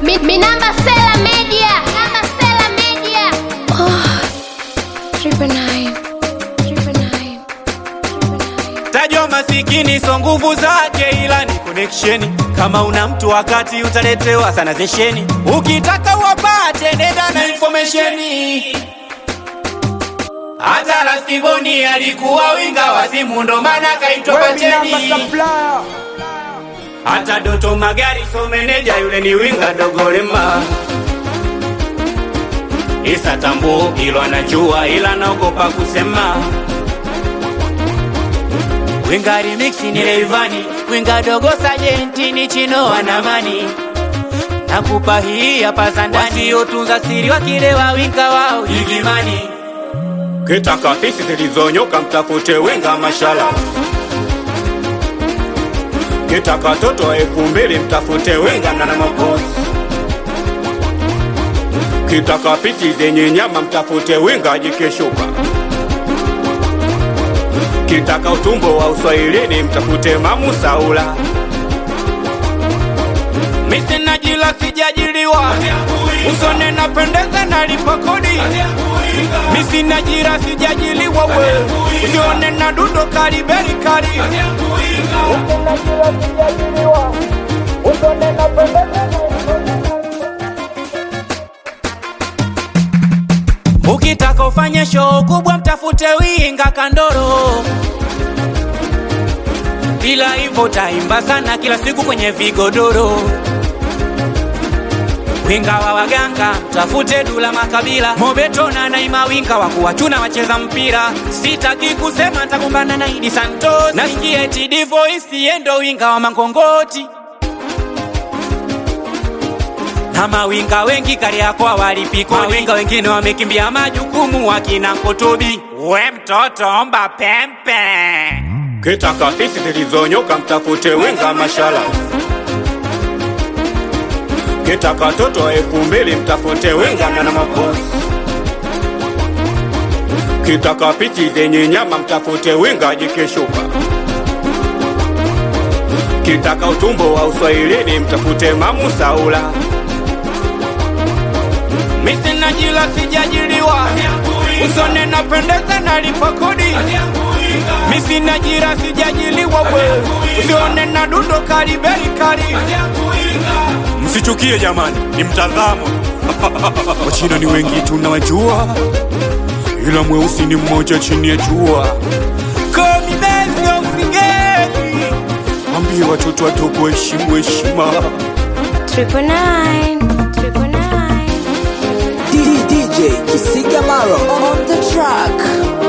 Mi, mi namba Sela Media. Namba Sela Media. Triple nine. Triple nine. Triple nine. Tajwa masikini so nguvu zake, ila ni connection. Kama una mtu wakati utaletewa sana zesheni, ukitaka wapate nenda na information. Hata Rastiboni alikuwa winga wa simu, ndo maana kaitwa Pacheni. Hata Doto Magari so meneja, yule ni winga dogolema. Isa Tambo ilo anajua, ila naogopa kusema Winga remix ni Rayvanny, winga dogo sajenti ni Chino Wanamani. Nakupa hii hapa za ndani, wasiotunza siri wakilewa winga wao Igimani. Kitaka pisi zilizonyoka mtafute winga mashala. Kitaka toto elfu mbili mtafute winga na makosi. Kitaka pisi zenye nyama mtafute winga jikeshuka. Kitaka utumbo wa uswahilini mtafute Mamu Saula. Misi na jila sijajiliwa, usone napendeza nalipa kodi. Misi na jira sijajiliwa we, usione na dudo kariberi kari. Ukitaka ufanye show kubwa mtafute winga kandoro, bila hivyo taimba sana kila siku kwenye vigodoro. Winga wa waganga mtafute Dula Makabila, Mobeto na Naima, winga wa kuwachuna wacheza mpira. Sitaki kusema ntakumbana na Idi Santos, nasikia eti Divoice yendo winga wa Mangongoti na mawinga wengi Kariakoo walipikwa, mawinga wengine wamekimbia majukumu, wakina Kotobi. We mtoto omba pempe, kitaka pisi zilizonyoka mtafute winga mashala. Kitaka toto elfu mbili mtafute winga na makosi. Kitaka pisi zenye nyama mtafute winga jikeshuka. Kitaka utumbo wa uswahilini mtafute Mamu Saula. Misi na jila sijajiliwa, usone napendeza nalipa kodi. Misi na jira sijajiliwa we, usione na dundo karibeli kari. Msichukie jamani, ni mtazamo. Wachina ni wengi tunawajua, ila mweusi ni mmoja chini ya jua. Komi bezi ya usigeni, ambie watoto wadogo heshimu heshima. Triple nine. Triple nine. DJ Kisiga Maro on the track.